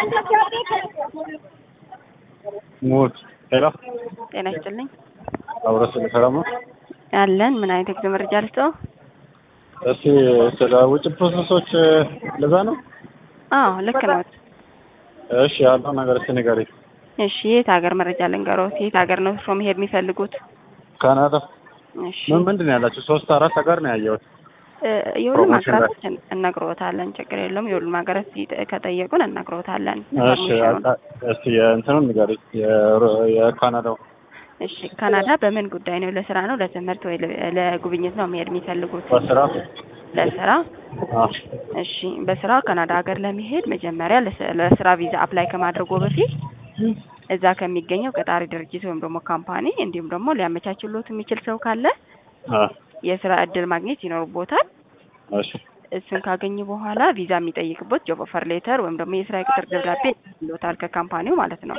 ሙት ሄሎ፣ ጤና ይስጥልኝ። አብረስ ሰላም ነው። አለን ምን አይነት የጉዞ መረጃ ልስጠው? እስኪ ስለ ውጭ ፕሮሰሶች ለዛ ነው። አዎ ልክ ነው። እሺ ያለው ነገር እስኪ ንገሪኝ። እሺ የት ሀገር መረጃ ልንገሮት? የት ሀገር ነው እርስዎ መሄድ የሚፈልጉት? ካናዳ እሺ ምን ምንድን ነው ያላችሁ? ሶስት አራት ሀገር ነው ያየሁት። እ የሁሉም ፕሮሞሽን ሀገራቶች እን- እነግሮታለን። ችግር የለውም። የሁሉም ሀገራት ይጠ- ከጠየቁን እነግሮታለን። እሺ ኢንፎርሜሽኑን። አቃ- እስኪ የእንትኑን ንገሪኝ። የሮ- የካናዳው እሺ ካናዳ በምን ጉዳይ ነው? ለስራ ነው፣ ለትምህርት ወይ ለ- ለጉብኝት ነው መሄድ የሚፈልጉት? በስራ ለስራ። አ እሺ በስራ ካናዳ ሀገር ለመሄድ መጀመሪያ ለስ- ለስራ ቪዛ አፕላይ ከማድረጉ በፊት እዛ ከሚገኘው ቀጣሪ ድርጅት ወይም ደግሞ ካምፓኒ እንዲሁም ደግሞ ሊያመቻችሎት የሚችል ሰው ካለ አ የስራ እድል ማግኘት ይኖርቦታል። እሺ እሱን ካገኙ በኋላ ቪዛ የሚጠይቅበት ጆብ ኦፈር ሌተር ወይም ደግሞ የስራ የቅጥር ደብዳቤ ይሎታል ከካምፓኒው ማለት ነው።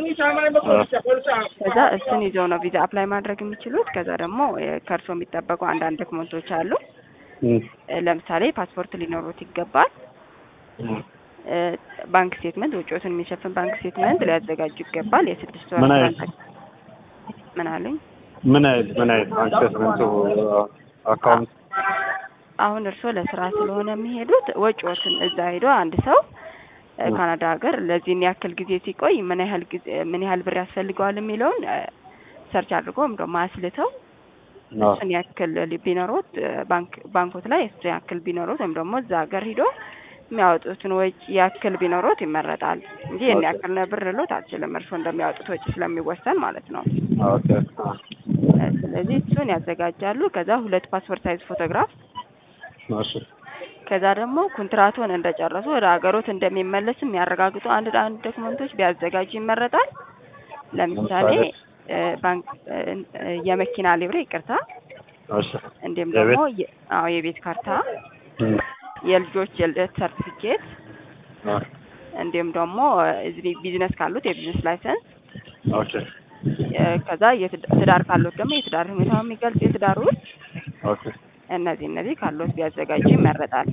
ከዛ እሱን ይዘው ነው ቪዛ አፕላይ ማድረግ የሚችሉት። ከዛ ደግሞ እ፣ ከእርሶ የሚጠበቁ አንዳንድ ዶክመንቶች አሉ። እም፣ እ፣ ለምሳሌ ፓስፖርት ሊኖሩት ይገባል። እም። እ፣ ባንክ ስቴትመንት፣ ወጪዎትን የሚሸፍን ባንክ ስቴትመንት ሊያዘጋጁ ይገባል። የስድስት ወር ምን አይነት? ትራንዛክ- ምን አሉኝ? ምን አይነት ምን አይነት ባንክ ስቴትመንቱ አካውንት አሁን እርስዎ ለስራ ስለሆነ የሚሄዱት ወጪዎትን እዛ ሄዶ አንድ ሰው እ፣ እ። ካናዳ ሀገር ለዚህን ያክል ጊዜ ሲቆይ ምን ያህል ጊዜ ምን ያህል ብር ያስፈልገዋል የሚለውን እ፣ ሰርች አድርጎ ወይም ደግሞ አስልተው አ እሱን ያክል ሊ- ቢኖሩት እ፣ ባንክ ባንኮት ላይ እሱ ያክል ቢኖሩት ወይም ደግሞ እዛ ሀገር ሂዶ የሚያወጡትን ወጪ ያክል ቢኖሩት ይመረጣል እንጂ ይህን ኦኬ። ያክል ነው ብር ልሎት አልችልም። እርስዎ እንደሚያወጡት ወጪ ስለሚወሰን ማለት ነው። ኦኬ አ እ፣ ስለዚህ እሱን ያዘጋጃሉ። ከዛ ሁለት ፓስፖርት ሳይዝ ፎቶግራፍ እሺ ከዛ ደግሞ ኮንትራቱን እንደጨረሱ ወደ ሀገሮት እንደሚመለስ የሚያረጋግጡ አንድ አንድ ዶክመንቶች ቢያዘጋጁ ይመረጣል። ለምሳሌ ለምሳሌ? እ፣ ባንክ እ፣ እ፣ የመኪና ሊብሬ ይቅርታ፣ እሺ እንዲሁም የቤት? ደግሞ የ- አዎ የቤት ካርታ፣ እም፣ የልጆች የልደት ሰርቲፊኬት አ እንዲሁም ደግሞ እ፣ እዚህ ቢዝነስ ካሉት የቢዝነስ ላይሰንስ ኦኬ እ፣ ከዛ የትዳ- ትዳር ካሉት ደግሞ የትዳር ሁኔታው የሚገልጽ የትዳር ውል ኦኬ እነዚህ እነዚህ ካሉት ቢያዘጋጁ ይመረጣል።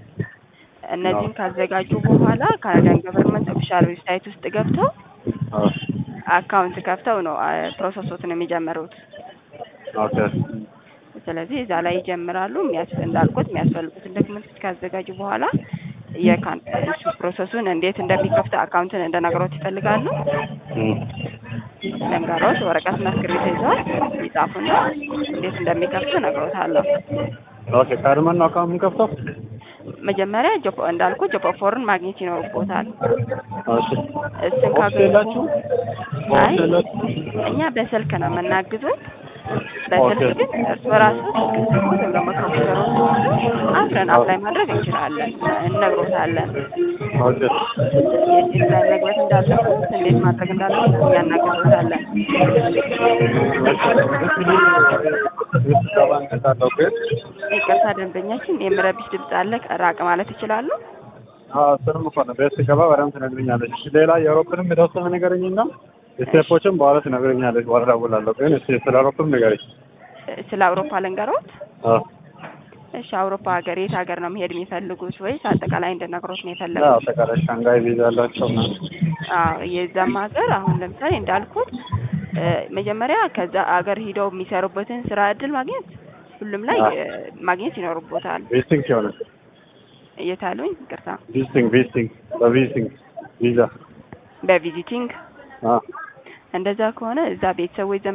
እነዚህን ካዘጋጁ በኋላ ካናዳን ገቨርንመንት ኦፊሻል ዌብሳይት ውስጥ ገብተው አ አካውንት ከፍተው ነው አ፣ ፕሮሰሶትን የሚጀምሩት። ኦኬ ስለዚህ እዛ ላይ ይጀምራሉ። የሚያስ እንዳልኩት የሚያስፈልጉትን ዶክመንቶች ካዘጋጁ በኋላ የካን እሱ ፕሮሰሱን እንዴት እንደሚከፍት አካውንትን እንደነገሮት ይፈልጋሉ። እም፣ ለንጋሮት ወረቀትና እስክሪብቶ ይዘዋል ይጻፉና እንዴት እንደሚከፍቱ ነግሮታለሁ። ኦኬ ቀድመን ነው አካውንት የምንከፍተው? መጀመሪያ ጆብ እንዳልኩ ጆብ ኦፈርን ማግኘት ይኖርቦታል። እሺ እሱን ኦፊስ ካገኙ የላችሁ? አይ ኦፊስ የላችሁ? እኛ በስልክ ነው የምናግዙት። በስልክ ኦኬ። ግን እርስ በራሱ ወይም ደግሞ ኮምፒውተሩን ሲወስዱ አብረን አፕላይ ማድረግ እንችላለን፣ እነግሮታለን። ኦኬ የት ላይ መግባት እንዳለበት እንዴት ማድረግ እንዳለበት እኛ እናግዞታለን። ስብሰባ እንሰጣለሁ ግን ይቅርታ ደንበኛችን የምረብሽ ድምፅ አለ፣ ራቅ ማለት ይችላሉ? አዎ እሱንም እኮ ነው ቤት ስገባ በደምብ ትነግረኛለች። እሺ ሌላ የአውሮፕላንም የተወሰነ ንገረኝና ስቴፖችን በኋላ ትነግረኛለች። በኋላ እደውላለሁ ግን እስኪ ስለ አውሮፕላን ንገረኝ። ስለ አውሮፓ ልንገሮት? አዎ እሺ አውሮፓ ሀገር የት ሀገር ነው መሄድ የሚፈልጉት ወይስ አጠቃላይ እንድነግሮት ነው ያው የፈለጉት? አጠቃላይ ሻንጋይ ቪዛ ያላቸው ምናምን አዎ የዛም ሀገር አሁን ለምሳሌ እንዳልኩት እ፣ መጀመሪያ ከዛ ሀገር ሂደው የሚሰሩበትን ስራ እድል ማግኘት ሁሉም ላይ አዎ። እ፣ ማግኘት ይኖርቦታል። ቪዚቲንግ ሲሆን እየታሉኝ ይቅርታ፣ ቪዚቲንግ ቪዚቲንግ በቪዚቲንግ ቪዛ በቪዚቲንግ አዎ እንደዛ ከሆነ እዛ ቤተሰቦች